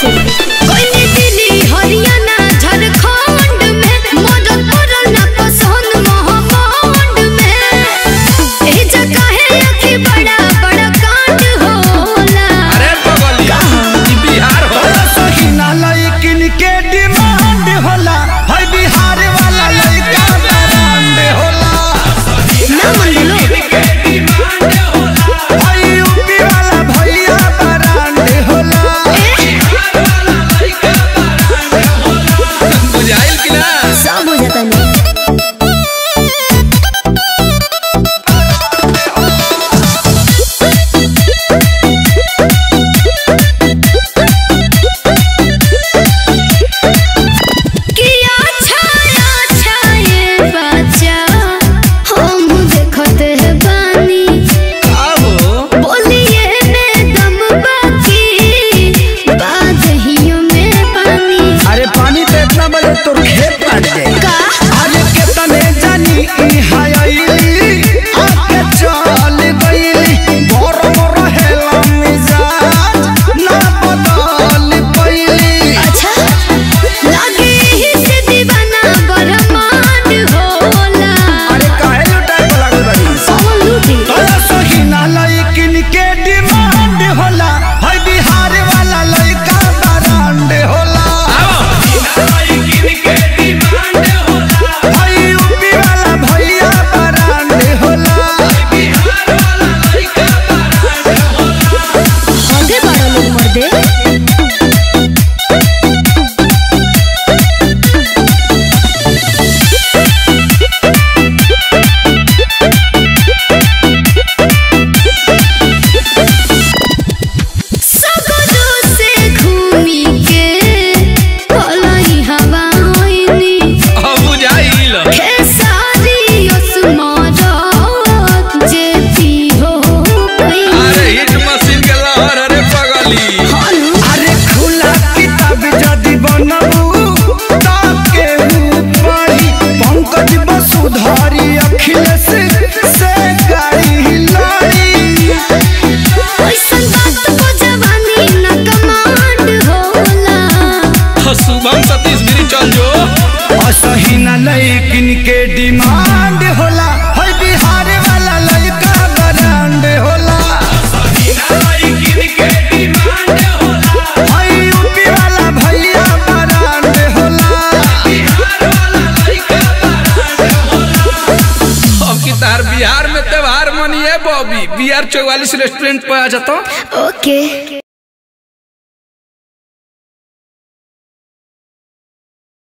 कैसे कोई दिल्ली हरियाणा झारखंड में मदद करल ना पसंद महाकांड में एही जगह है अखी बड़ा बड़ा कांड होला अरे बगली ई बिहार हो सहीना लइकिन के डिमांड होला है बिहार वाला लइका ब्रांड होला ना मन लो है यूपी वाला भैया ब्रांड होला बुझाइल कि ना सब हो जाता नहीं किया छाया छाये बच्चा हम देखते हैं बानी आओ बोलिए में दम बाकी बादहियों में पानी अरे पानी तो इतना बजे तोर खेत काट जाए का अरे केतने जानी ई हायली आके चल गईली गरम रहेला मिजाज ना बदल पईली अच्छा लगे ही से दीवाना बरमान होला अरे काहे लुटाए को लागल बाड़ी कौन लूटी तोरा सहीना लइकिन के डिमांड होला है बिहार वाला लइका ब्रांड होला है यूपी वाला भैया ब्रांड होला आगे बड़ा लोग मर दे सगरो से घूमी के भलाई हवा होइनी अब बुझाइल खेसारी असमारत जेती हो गई अरे हिट मशीन के लहर अरे बगली अरे खुला किताब जदि बनबू ताके पढ़ी पंकज वसुधारी अखिलेश से गाड़ी लड़ी ऐसन बात को जवानी न कमांड होला तो शुभम सतीश गिरी चल जो असही न लइकिन के डिमांड होला है बिहार वाला लइका ब्रांड होला है यूपी वाला भैया ब्रांड होला अब की तार बिहार में त्योहार मनिए बॉबी बी आर चौवालीस रेस्टोरेंट पे आ जाता ओके